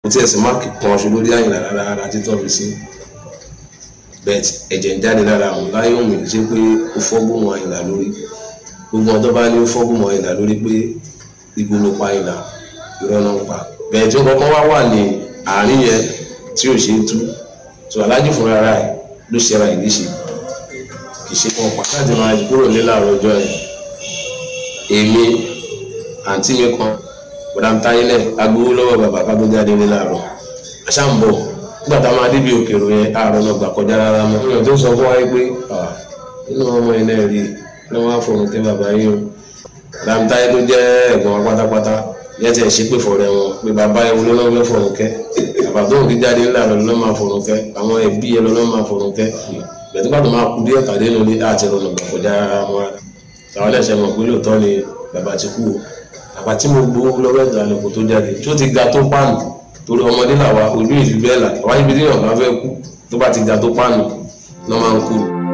tí ẹ̀sìn máàkì kan ṣe lórí àyìnlá rárá rárá títọ́ mi sí bẹ́ẹ̀ ẹ̀jẹ̀ ń jáde lára àwọn láyé òun ṣe pé ó fọ́gbọ́n wọn àyìnlá lórí gbogbo ọ̀dọ́ bá ní ó fọ́gbọ́n wọn àyìnlá lórí pé igbó ló pa àyìnlá irọ́ náà ń pa bẹ́ẹ̀ tí ó kọ́kọ́ wá wà ní àárín yẹn tí ò ṣe é tú tó aláàjì fúnra ara ẹ̀ ló ṣe ara ìdí ṣe kì í ṣe kan pàtàkì máa kúrò ní láàárọ̀ ọjọ́ yẹn èmi àǹtí mi kan bọ̀dá táyé náà agbowó lọ́wọ́ bàbá ká tó jáde ní láàárọ̀ àṣà ń bọ̀ nígbà tá a máa débi òkèrò yẹn àárọ̀ náà gbà kọjá rárá mọ́ èèyàn tó sọ fún wa pé nínú ọmọ yẹn náà rí i wọ́n á fọ̀rọ̀ kẹ́ bàbá yín o bọ̀dá táyé tó jẹ́ ẹ̀gbọ́n wa pátápátá yẹn ti ẹ̀ ṣe pé fọ̀rẹ́ wọn pé bàbá yẹn ló lọ́wọ́ fọ̀rọ̀ kẹ́ bàbá tó ń fi jáde ní láàárọ̀ ló máa fọ̀rọ̀ kẹ́ àwọn ẹbí yẹn ló máa fọ̀rọ̀ kẹ́ bẹ̀ẹ́ tó bá tó máa kú díẹ̀ kàdé lórí àti ọ̀nà gbà kọjá rárá wọn àwọn ẹlẹ́sẹ̀ mọ̀ pé lóòótọ́ ni bàbá ti kú o bàbá tí mo gbowó lọ́wọ́ ẹ̀dá lóko tó jáde tí ó ti ga tó pààlù torí ọmọdé làwa ojú ìfi bẹ́ẹ̀ là àwa ibi tí yàn bá fẹ́ kú tó bá ti ga tó pààlù lọ́ máa ń kú.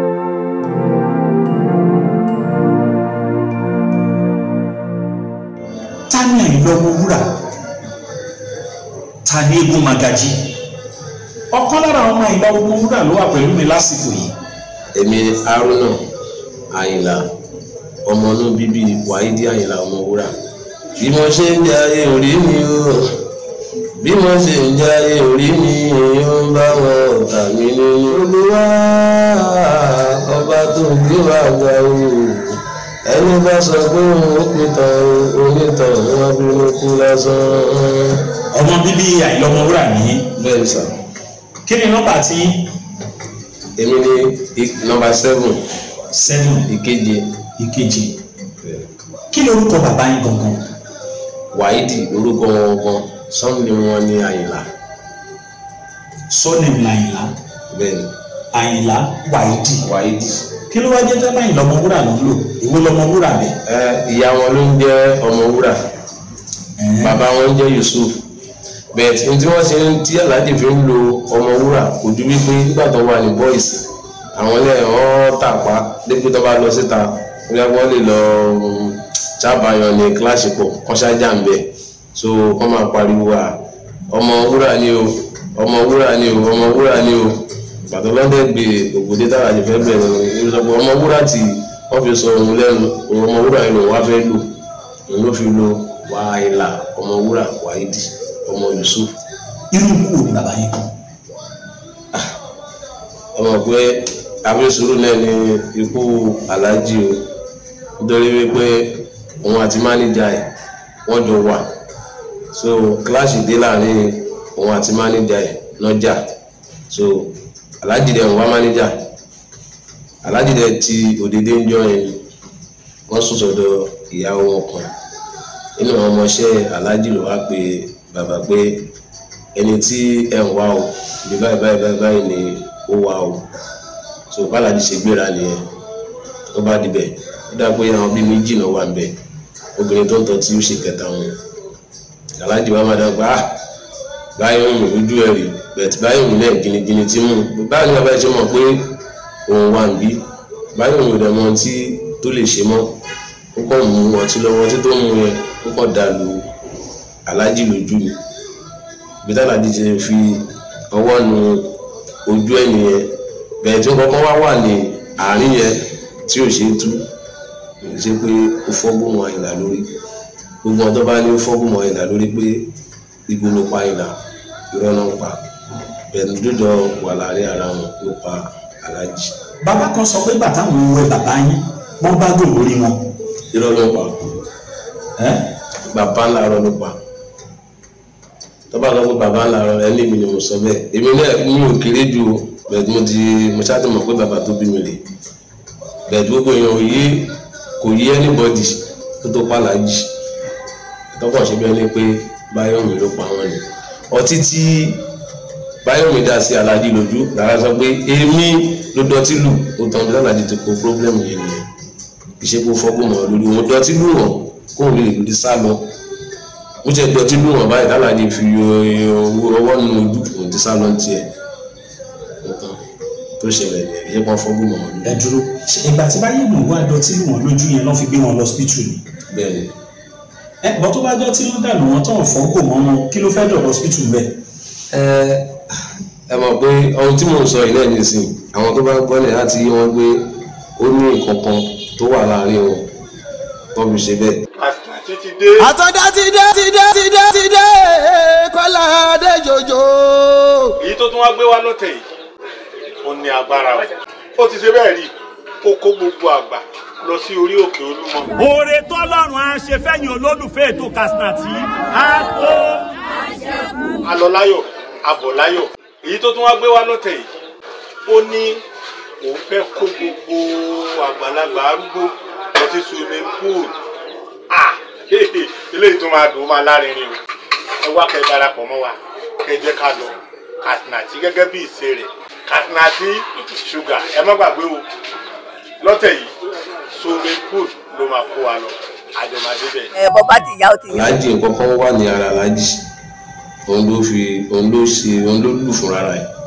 ta ni Àyìnlá Ọmọwúrà ta ni Eégún Magají ọ̀kan lára ọmọ Àyìnlá Ọmọwúrà ló wà pẹ̀lú mi lásìkò yìí èmi Haruna Àyìnlá ọmọ inú bíbí Wáídì Àyìnlá Ọmọwúrà bí mo ṣe ń jayé orí mi o bí mo ṣe ń jayé orí mi èèyàn ń bá wọn ọ̀tá mi nínú olúwa ọba tó ń gbé wà ga o ẹni bá sọ pé òun ó pin tán onítàn wọn bínú kú lásán. ọmọ bíbí Àyìnlá Ọmọwúrà nìyí bẹ́ẹ̀ ni sà kí ni nọ́mbà tí èmi ní nọ́mbà seven seven ìkeje ìkejì kí lorúkọ bàbá yín gangan Wáídì orúkọ wọn gan sọ́ọ̀nì wọn ní Àyìnlá surname l'Àyìnlá bẹ́ẹ̀ ni Àyìnlá Wáídì Wáídì. kí ló wá jẹ́ tẹ́lẹ̀ Àyìnlá Ọmọwúrà ló ń lò èwo lọmọwúrà bẹ̀. ẹ ìyá wọn ló ń jẹ́ Ọmọwúrà bàbá wọn ń jẹ́ Yusuf bẹ́ẹ̀ tí tí wọ́n ṣe ń tí aláàjì fi ń lo Ọmọwúrà kò ju wípé nígbà tó wà ní boys àwọn ilé wọn tàpá dípò tó bá lọ síta wọ́n lè lọ sábàyàn ní kíláàsì pọ̀ kọ́ṣájà ń bẹ̀ so wọ́n máa pariwo à Ọmọwúrà ni o Ọmọwúrà ni o Ọmọwúrà ni o bàtọ́ lọ́dẹ̀ gbé ògbódé tára jẹ fẹ́ bẹ̀rẹ̀ ní sọ pé Ọmọwúrà tí wọ́n fi sọ òun lẹ́nu òun Ọmọwúrà yìí lòun wá fẹ́ lò òun ló fi lo Wàhálà Ọmọwúrà Wáídì ọmọ Yusuf irú ikú wo ni bàbá yín kú ọmọ pé abẹ́sùrù náà ní ikú aláàjì o nítorí wípé òun àti mánéjà ẹ̀ wọ́n jọ wà so kíláàsì dé láàrin òun àti mánéjà ẹ̀ lọ́jà so aláàjì dẹ̀ ń wá mánéjà aláàjì dẹ̀ ti òdèdè ń jọ yẹn wọ́n sùn sọ́dọ̀ ìyàwó wọn kan nínú àwọn ọmọọṣẹ́ aláàjì ló wá pé bàbá pé ẹni tí ẹ ń wá o ibi báyìí báyìí báyìí báyìí ni ó wá o so bàlájì ṣe gbéra nìyẹn tó bá dibẹ̀ ó dá pé àwọn bíi méjì náà wà ń bẹ̀ obìnrin tó ń tọ́ tí ó ṣe kẹta wọn aláàjì wa máa dàgbà á báyìí ń rìn ojú ẹ̀ rí bẹ̀tì báyìí ń lẹ̀ gínígíní tí mú báyìí ni bàbá ẹ̀ ṣe mọ̀ pé òun wà ń bí báyìí ń rìn mọ́ tí tó lè ṣe mọ́ ó kàn mú ọtí lọ́wọ́ ọtí tó mú yẹn ó kàn dà lù aláàjì lójú ni bí tálájì ṣe fi ọwọ́ nu ojú ẹ̀ nìyẹn bẹ̀rẹ̀ tí ó kọ́kọ́ wá wà ní àárín yẹn tí ò ṣe é tú ṣe pé ó fọ́gbọ́n mọ́ Àyìnlá lórí gbogbo ọ̀dọ́ bá ní ó fọ́gbọ́n mọ́ Àyìnlá lórí pé igbó ló pa Àyìnlá irọ́ náà ń pa bẹ̀rẹ̀ dúdọ̀ wà láàrin ara wọn ló pa aláàjì bàbá kan sọ pé bàtà wọn wẹ bàbá yín wọn bá gò lórí wọn irọ́ ló ń pa ẹ bàbá ńlá irọ́ ló pa tọ́ba lọ pé bàbá ńlá irọ́ ẹni mi ni mo sọ bẹ́ẹ̀ èmi náà mi ò kéré ju o bẹ́ẹ̀ mo ti mo ṣáàtì mọ̀ pé bàbá tó bí mi rè bẹ́ẹ̀ gbogbo èèyàn ò yé kò yé anybody tó tó pa Láàjì tọkọ ṣe bẹ́ẹ̀ ni pé Báyọ̀mí ló pa wọn ni ọtí tí Báyọ̀mí dá sí Aláàjì lójú rárá sọ pé èmi ló dọtí lù ó tán bí Aláàjì ti kó problem yẹn nìyẹn ìṣe kó fọ́gbọ́n mọ́ lórí wọn dọtí lù wọn kó lè lòdì sá lọ ó jẹ́ dọtí lù wọn báyìí Aláàjì fi ọwọ́ nínú ojú òun ti sá lọ tiẹ̀ nǹkan tó ṣẹlẹ̀ ní ẹ̀yẹ́ kan fọ́gbọ́n mọ́ lórí ẹ dúró ṣe ìgbà tí báyìí mò ń wá dọtí lù wọn lójú yẹn lọ́ fi gbé wọn lọ hospital ni bẹ́ẹ̀ ni ẹ ẹ bọ́ tó bá jọ tí wọ́n dànù wọn tán fọ́gò mọ́ wọn kí ló fẹ́ dọ̀bọ̀ hospital bẹ́ẹ̀. ẹ ẹ mọ̀ pé ohun tí mò ń sọ yìí náà nìsín àwọn tó bá gbọ́ ní láti yí wọn pé ó ní nǹkan kan tó wà láàrin wọn tó fi ṣe bẹ́ẹ̀. àti ti dé. àtọ́dá ti dé ti dé ti dé ti dé kọ́lá dé jòjò. èyí tó tún wá gbé wá lọ́tẹ̀ yìí ó ní agbára o ó ti ṣe bẹ́ẹ̀ rí ó kó gbogbo àgbà lọ sí orí òkè olúmọ. oore tọ́lọ́run á ṣe fẹ́yìn olólùfẹ́ ètò Kasinati á tó. a lọ láyọ̀ a bọ̀ láyọ̀ èyí tó tún wá gbé wá lọ́tẹ̀ yìí ó ní òun fẹ́ kó gbogbo àgbàlagbà arúgbó lọ sí swimming pool ah eléyìí tó máa dùn ó máa lárinrin o ẹ wá kẹ́ darapọ̀ mọ́ wa kẹ́ jẹ́ ká lọ Kasinati gẹ́gẹ́ bí ìṣe rẹ̀ Kasinati sugar ẹ má gbàgbé o lọ́tẹ̀ yìí swimming pool ló máa kó wa lọ àjọmọdé bẹ́ẹ̀. ẹ bọ́ bá ti yá ó ti yá. aláàjì nǹkan kan wà ní ara aláàjì òun ló fi òun ló ṣe òun ló lù fún rárá ẹ̀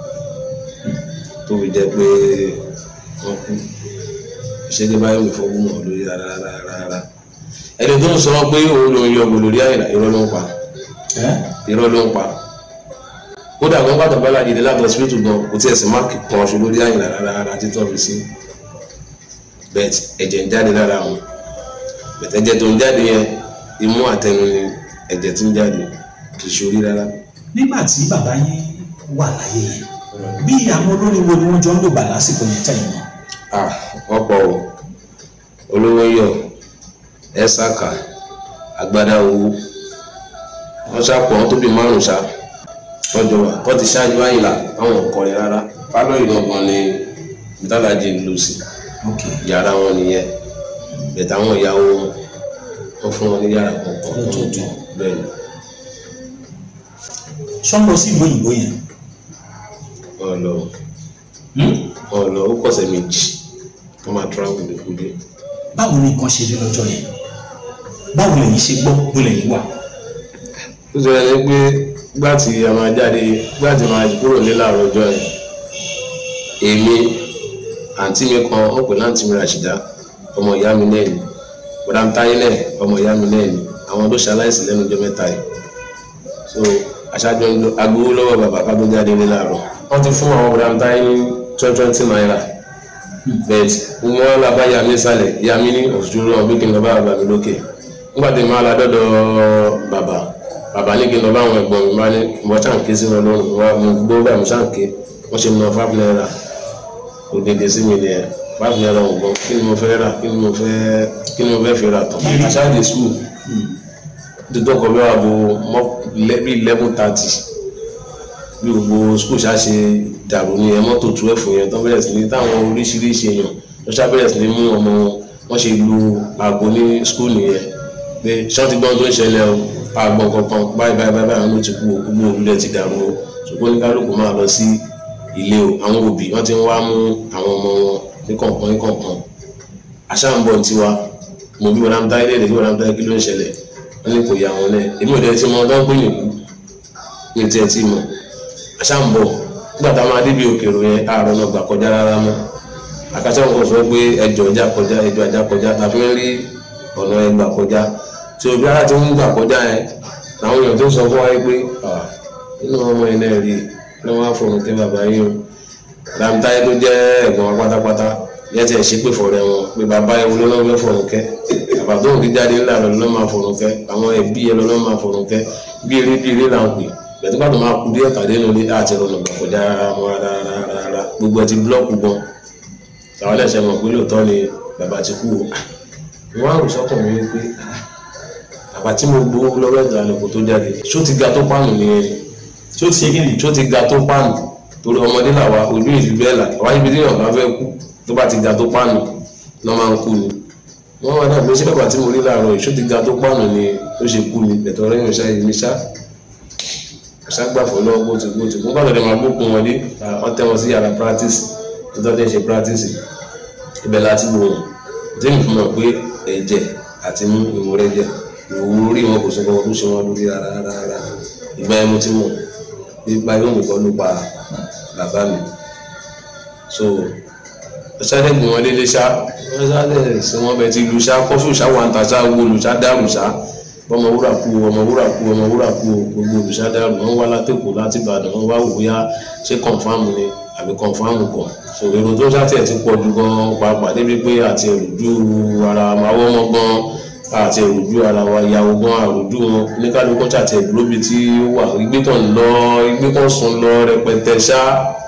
tó fi jẹ́ pé wọ́n kú ìṣẹ́jẹ́ báyìí mi fọwọ́ mọ̀ lórí rárá rárá rárá ẹni tó ń sọ pé òun ló ń yọ ọgbọ lórí àyìnlá irọ́ ló ń pa irọ́ ló ń pa kódà kan pàtó bá lájèdè láti ọsibítù gan kò tí ẹ sì máàkì kan ṣe lórí àyìnlá rárá rárá títọ́ fi sí bẹ́ẹ̀ ẹ̀jẹ̀ ń jáde lára wọn bẹ̀tẹ̀jẹ̀ tó ń jáde yẹn imú àtẹnu ni ẹ̀jẹ̀ tí ń jáde kì í ṣorí rárá. nígbà tí bàbá yín wà láyé yẹn bí àwọn olórin wo ni wọ́n jọ ń lò bà lásìkò yẹn tẹ̀yìn náà. ah wọ́n pọ̀ o olówó yọ ẹ̀sàkà agbádá owó wọ́n ṣàpọ̀ wọ́n tó bí márùn-ún ṣá tọ́jọ́ wa wọ́n ti ṣáájú àyìnlá àwọn ọ̀kọ́rin rárá pálọ̀ ìlọ́gbọ̀n ni dálàjì ń lò sí yàrá wọn nìyẹn bẹ̀tẹ̀ àwọn ìyàwó wọn wọ́n fún wọn ní yàrá kọ̀ọ̀kan Lọ́tọ̀ọ̀tọ̀. bẹ́ẹ̀ ni sọ́ńdọ̀ sí ìlú òyìnbó yẹn. wọ́n lọ wọ́n lọ ó kọ̀sẹ̀ méjì wọ́n máa travel lè kú dé. báwo ni nǹkan ṣe rí lọ́jọ́ yẹn báwo lẹ̀yin ṣe gbọ́ bó lẹ̀yin wà. ó sọ ẹni pé gbà tí a máa jáde gbà tí a máa kúrò ní láàárọ̀ ọjọ́ yẹn èmi àǹtí mi kan ó pè láǹtí mi Ràṣídà ọmọ ìyá mi náà ni bọ̀dá mi táyé náà ọmọ ìyá mi náà ni àwọn ló ṣaláìsí lẹ́nu ọjọ́ mẹ́ta yìí so aṣáájú ń lo agbowó lọ́wọ́ bàbá ká tó jáde ní láàárọ̀ wọ́n ti fún àwọn bọ̀dá mi táyé ní twenty twenty naira bẹ́ẹ̀ wọ́n la bá yà mí sálẹ̀ yà mí ní òṣùṣù náà bí kí n lọ bá bàbá mi lókè nígbà tí màá la dọ́dọ̀ bàbá bàbá ní kí n lọ bá àwọn ẹ̀gbọ́n mi máa ní mo ṣàǹké sí wọn lọ́rùn wọn mo gbó bá mi ṣàǹké wọ́n ṣe mọ five naira òdèdè sí mi nìyẹn five naira ọ̀gbọ́n kí ni mo fẹ́ rà kí ni mo fẹ́ kí ni mo fẹ́ fi rà tán. aṣáájú school dídọ́ kọ bí wàá bo mọ́ bí eleven thirty bí gbogbo school ṣá ṣe dàrú ní ẹ mọ́tò twelve yẹn tó bẹ̀rẹ̀ sí ní táwọn oríṣiríṣi èèyàn tó ṣá bẹ̀rẹ̀ sí ní mú ọmọ wọn wọ́n ṣe lu aago ní school nìyẹn pé ṣọ́ọ̀tì gbọ́n tó ń ṣẹlẹ̀ o àgbọ̀n kankan báyìí báyìí báyìí báyìí ló ti kú o gbogbo olùdẹ ti dàrú o ṣùgbọ́n ní kálukú máa lọ sí ilé o àwọn òbí wọ́n ti ń wá mú àwọn ọmọ wọn ní kọ̀ọ̀kan ní kọ̀ọ̀kan àṣà ń bọ̀ ní tiwa mo bí wọn náà táyé lè kí wọn náà táyé kí ló ń ṣẹlẹ̀ wọ́n ní kò yà wọn lẹ̀ èmi ò dẹ̀ ti mọ ọdún pé nìkú ní tiẹ̀ ti mọ̀ àṣà ń bọ̀ nígbà táwọn adébí òkèrò yẹn àárọ̀ náà gbà kọjá rárá mọ́ àkàtà wọn kò sọ pé ẹjọ́ ọjà kọjá ẹjọ́ ajá kọjá tàbí ń rí ọ̀nà ẹgbà kọjá tí òbí ara ti ń gbà kọjá yẹn làwọn èèyàn tó sọ fún wa yìí pé nínú ọmọ yẹn náà rí ni wọn á fọrùn kẹ bàbá yìí o làǹtáyé tó jẹ́ ẹ̀gbọ́n wa pátápátá yẹn ti ẹ̀ ṣe pé fọ̀rẹ́ wọn pé bàbá yẹn wọlé lọ́wọ́ fọrùn kẹ bàbá tó ń fi jáde ńlá lọ lọ́ máa fọrùn kẹ àwọn ẹbí yẹn lọ́ máa fọrùn kẹ bí eré bí eré là ń pè bẹ̀tú pàtó máa kú díẹ̀ tàdé lórí àti ọ̀nà gbà kọjá wọn rárá gbogbo ẹ ti búlọ́ọ̀kù gan àwọn ẹlẹ́sẹ̀ mọ̀ pé lóòótọ́ ni bàbá ti kú o wọn á rò sọ́kàn mi wípé bàbá tí mo gbowó lọ́wọ́ ẹ̀dá lóko tó jáde ṣó ti ga tó pààmù nìyẹn ni tí ó ti ṣe kí ni. ṣó ti ga tó pààmù torí ọmọdé làwa ojú ìfi bẹ́ẹ̀ là àwa ibi tí yàn bá fẹ́ kú tó bá ti ga tó pààmù lọ́ máa ń kú ni wọ́n wá dàbí ṣé bàbá tí mo rí láàárọ̀ yìí ṣó ti ga tó pààmù ni ó ṣe kú ni bẹ̀tọ̀ ọ̀rẹ́ mi ṣáà mi ṣá ṣá gbàfọ́ lọ́wọ́ bó ti bó ti kú bàtọ̀ dẹ̀ máa gbókun wọn dé wọ́n tẹ́ wọn sí yàrá practice tó tọ́ dé ṣe practice ibẹ̀ láti wò wọ́n tí mi fi mọ̀ pé ẹ̀jẹ̀ àti mú ìmúrẹ́jẹ̀ ìwò orí wọn kò sọ pé wọn tó ṣe wọn lórí rárá rárá ìgbà ẹmu tí mo nípa yóò mú kọ́ ló pa bàbá mi so ṣáde gbìn wọn délé ṣá wọn ṣáde sí wọn bẹ ti lu ṣá kọfí ṣá wà ń ta ṣá wo lu ṣá dàrú ṣá ọmọ wúrà kú o ọmọ wúrà kú o ọmọ wúrà kú o gbogbo olùṣàdàrú wọn wá látẹkọọ láti ìbàdàn wọn wá wò bóyá ṣé kọnfàmù ni àbí kọnfàmù kọ so èrò tó ṣàtì ẹ ti pọ̀ jù gan pàápàá débi pé àti èròjú ara máwọ́ mọ́ gan àti èròjú ara wa ìyàwó gan àròjú wọn oníkálukú ṣàtì ẹ̀dúró bíi tí ó wà ìgbé kan lọ ìgbé kan sùn lọ rẹpẹtẹ ṣá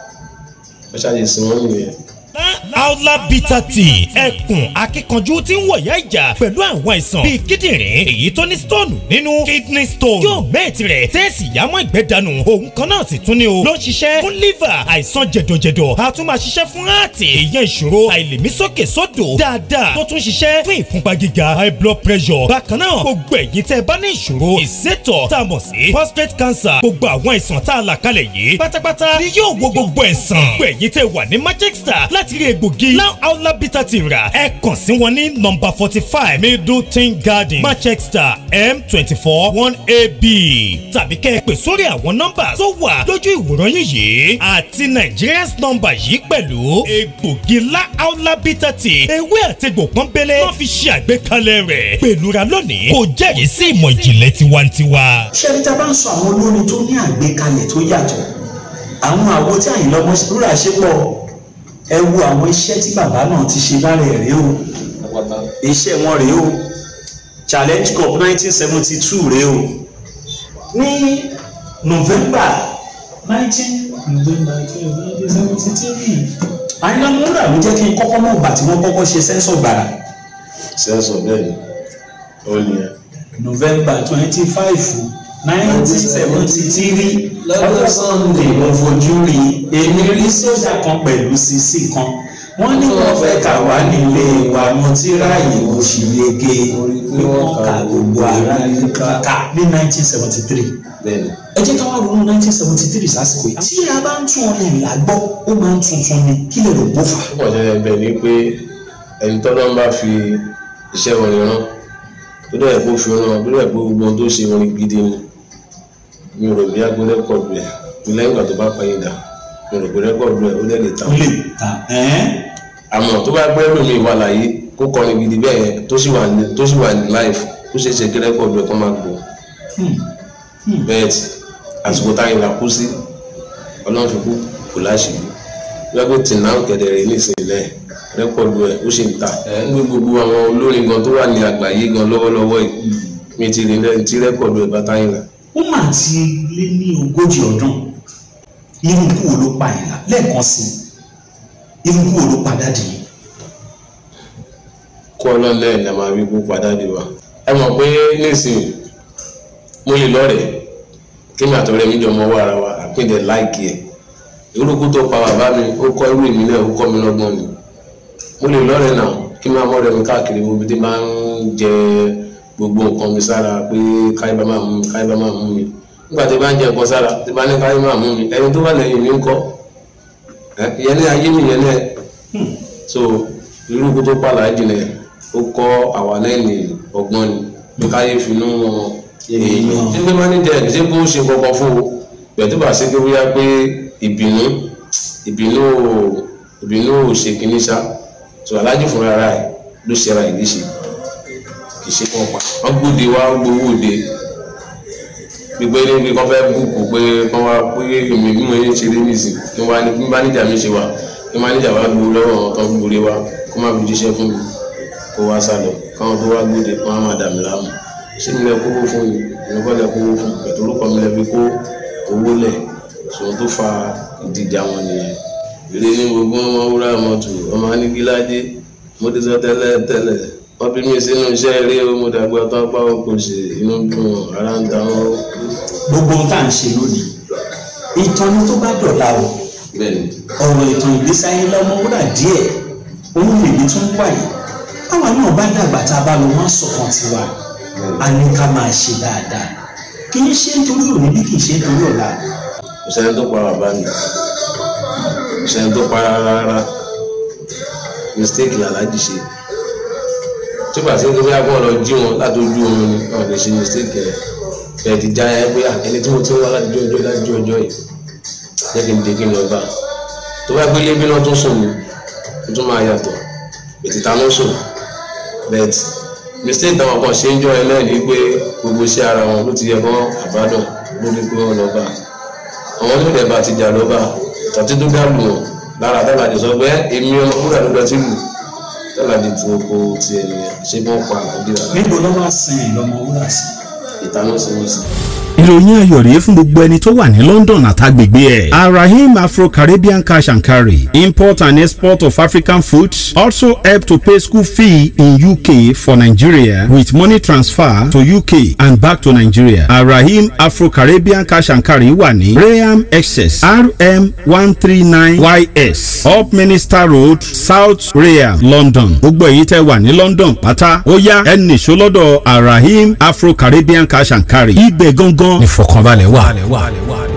ẹ ṣàyè sí wọn nìyẹn. Aula bitter tea ẹkùn akíkanjú tí ń wọ̀yá ìjà pẹ̀lú àwọn àìsàn bíi kíndìnrín èyí tó ní stone nínú kidney stone yóò mẹ́ẹ̀tì rẹ̀ tẹ́ẹ̀sì yámọ́ ìgbẹ́ dànù òun kan náà sì tún ní o ló ń ṣiṣẹ́ fún liver àìsàn jẹ̀dọ̀jẹ̀dọ̀ a tún máa ṣiṣẹ́ fún heart èèyàn ìṣòro àìlèmí sókè sódò dáadáa tó tún ṣiṣẹ́ fún ìfúnpá gíga high blood pressure bákan náà gbogbo ẹ̀yin tẹ́ ẹ bá ní ìṣòro ìsétọ̀ tá a mọ̀ sí prostate cancer gbogbo àwọn àìsàn tá a là kalẹ̀ yìí pátápátá ni yóò wo gbogbo ẹ̀sán gbogbo ẹ̀yin tẹ́ wà ní manchester láti rí egbògi now outla bitter tea rà ẹ kàn sí wọn ní nọ́mbà forty five middleton garden manchester m twenty four one ab tàbí kẹ́ ẹ pè sórí àwọn nọ́mbà tó wà lójú ìwòran yín yìí àti nigerians nọ́mbà yìí pẹ̀lú egbògi la outla bitter tea ewé àtegbò pọ́nbélé wọ́n fi ṣe àgbékalẹ̀ rẹ̀ pẹ̀lúra lónìí kò jẹ́rìí sí ìmọ̀ ìjìnlẹ̀ tiwantiwa. ṣé ní ta bá ń sọ àwọn olórin tó ní àgbékalẹ̀ tó yàtọ̀ àwọn àwo tí àyìnlá ọmọ rúra ṣe pọ̀ ẹ wo àwọn iṣẹ́ tí bàbá náà ti ṣe lára ẹ̀ rèé o iṣẹ́ wọn rèé o challenge cup nineteen seventy two rèé o ní november nineteen november nineteen seventy three àyìnlá ọmọ rúra ló jẹ́ kí n kọ́kọ́ mọ̀ ìgbà tí wọ́n kọ́kọ́ ṣe sẹ́ńsọ̀ gbàrà sẹ́ńsọ̀ bẹ́ẹ̀ ni ó ní ẹ. november twenty five nineteen seventy three lọ́jọ́ sunday mo fojú rí èmi rí sójà kan pẹ̀lú sisi kan wọ́n ní wọ́n fẹ́ kà wá nílé wa mo ti ráàyè mo sì yege pé wọ́n ka gbogbo ara ká ní nineteen seventy three bẹ́ẹ̀ ni ẹ jẹ́ ká wá ronú nineteen seventy three sásìkò yìí tí a bá ń tún ọ̀nà ìlà gbọ́ ó máa ń tuntun ni kí lè rò bó fà á. púpọ̀ jẹ́ bẹ́ẹ̀ ni pé ẹni tọ́lọ́ ń bá fi iṣẹ́ wọn rán tó dẹ̀ kó fi rán tó dẹ̀ kó gbogbo ohun tó ṣe orin gidi ni mi ò rò bí agbó rẹ́kọ̀dù ẹ̀ mi lẹ́yìn ìgbà tó bá pẹ́yìn dà mi ò rò bí rẹ́kọ̀dù ẹ̀ ó dẹ̀ lè ta ó lè ta ẹ́n àmọ́ tó bá gbẹ́ lómi ìwà láyé kó kọrin gidi bẹ́ẹ̀ yẹn tó sì wà ní tó sì wà ní life ó ṣe é ṣe kí rẹ́kọ̀dù ẹ̀ kó máa gbọ́ bẹ́ẹ̀ tí àsìkò táyìn là kú sí ọlọ́run fi kú kò láṣìírí lọ́gbẹ́ tí náà kẹ̀dẹ̀rẹ̀ nísìnyí lẹ̀ rẹ́kọ̀dù ẹ̀ ó sì ń ta ẹ̀ ń gbé gbogbo àwọn olórin gan tó wà ní àgbáyé gan lọ́wọ́lọ́wọ́ yìí mi ti rí lẹ́yìn tí rẹ́kọ̀dù ẹ̀ bá táyìn là ó mà ti lé ní ogójì ọdún irú ikú wo ló pa ìlà lẹ́ẹ̀kan sí i irú ikú wo ló pa dáàdì yìí kó ọlọ́lẹ̀ ẹ̀ máa rí kú padà dé wa ẹ mọ̀ pé nísìnyí mo lè lọ́rẹ̀ẹ́ kí mi àtọ̀rẹ́ mi jọ mọ owó ara wa àpíndẹ̀ láìkì ẹ̀ irúkú tó pa bàbá mi ó kọ́ irú èmi náà ó kọ́ mi lọ́gbọ́n ni mo lè lọ́rẹ̀ẹ́ náà kí n máa mọ́ ọ̀rẹ́ mi káàkiri gbogbo tí máa ń jẹ gbogbo nǹkan mi sára pé káyọ̀ bá máa mú mi káyọ̀ bá máa mú mi nígbà tí bá ń jẹ nǹkan sára tí bá ní káyọ̀ máa mú mi ẹni tó wà lẹ́yìn mi ń kọ́ ẹ ìyẹn ní ayé mi ìyẹn náà so irúkú tó pa làájì náà ó kọ́ àwa lẹ́yìn ọgbọ́n ni pé káyé finú wọn èèyàn ẹgbẹ́ mánéjà ẹ̀ ṣé kó ṣe kankan fún o pẹ̀tù bá ṣe pé bóyá pé ìbínú ìbínú ìbínú ò ṣe kínní ṣá tó aláàjì fúnra ara ẹ̀ ló ṣera ìdí ṣe kì í ṣe kàn pa wọ́n gbóde wá gbowó òde gbígbé níbi kan fẹ́ búùkù pé kán wá pé èmi bí mo ṣe rí nìsín kí wọ́n ní mánéjà mi ṣe wà kí mánéjà wá gbowó lọ́wọ́ àwọn tó ń gbóre wá kó má fi jíṣẹ́ fún mi kó wá sálọ káwọn tó wá gbóde kó má má dà mí láàmú ṣé mi lẹ kówó fún mi èmi kọ́ lẹ kówó fún mi pẹ̀tù orúkọ mi lẹ fi kó owó lẹ̀ ṣòwò tó fa ìdíje àwọn nìyẹn ìrè ní gbogbo ọmọ wúrà mọ́tò ọmọ anigiládé mo ti sọ tẹ́lẹ̀ tẹ́lẹ̀ wọ́n bí mi sínú iṣẹ́ eré o mo dàgbà tó apá o kò ṣe inú dùn ara ń ta wọn. gbogbo ohun tá à ń ṣe lónìí ìtàn ni tó bá dọ̀la o bẹ́ẹ̀ni ọ̀rọ̀ ìtàn ìgbésí ayé lọ́mọ wúrà díẹ̀ òun lèmi tún wà yìí báwa náà bá dàgbà tá a bá lọ wọ́n sọ̀kan tiwa a ní ká máa ṣe dáadáa kì í ṣe nítorí òní bí kì í ṣe nítorí ọ̀la kò sẹ́ni tó pa bàbá mi kò sẹ́ni tó pa rárá rárá mistake làlájì ṣe tí ó bá sí pé bóyá kó lọ jí wọn láti ojú oorun ni wọn lè ṣe mistake ẹ bẹ́ẹ̀ ti já ẹ pé ẹni tí mo ti ń wá láti ọjọ́ láti ọjọ́ yìí jẹ́ kí n dé kí n lọ bá tó bá gbélé bí náà tún sùn ni ó tún máa yàtọ̀ ètí ta ló sùn bẹ́ẹ̀ tí mistake táwọn kan ṣe ń jọ ẹlẹ́rìí pé gbogbo iṣẹ́ ara wọn ló ti yẹ kán àbádàn lórí pé wọ́n lọ bá àwọn tó dẹ̀ bá ti jà lọ́ba tọ́tí tó dá lù wọ́n lára tọ́làdì sọ pé èmi ọmọ wúrà ló dọ̀tí lù tọ́làdì tó kó tiẹ̀ nìyẹn ṣé wọ́n pa àlàdé rà níbo ló máa sin ìlọmọ wúrà sí. ìtànà sí wọn sí. ìròyìn ayọ̀ rèé fún gbogbo ẹni tó wà ní London àtàgbègbè ẹ̀. arahim afro-caribbean cash and carry import and export of African foods also help to pay school fee in UK for Nigeria with money transfer to UK and back to Nigeria. arahim afro-caribbean cash and carry wà ní Rayham excess rm one three nine ys up minister road south Rayham London. gbogbo èyí tẹ́ wà ní London pátá ó yá ẹ nìṣó lọ́dọ̀ arahim afro-caribbean cash and carry. ibẹ̀ gangan ni fọkànbalẹ̀ wà.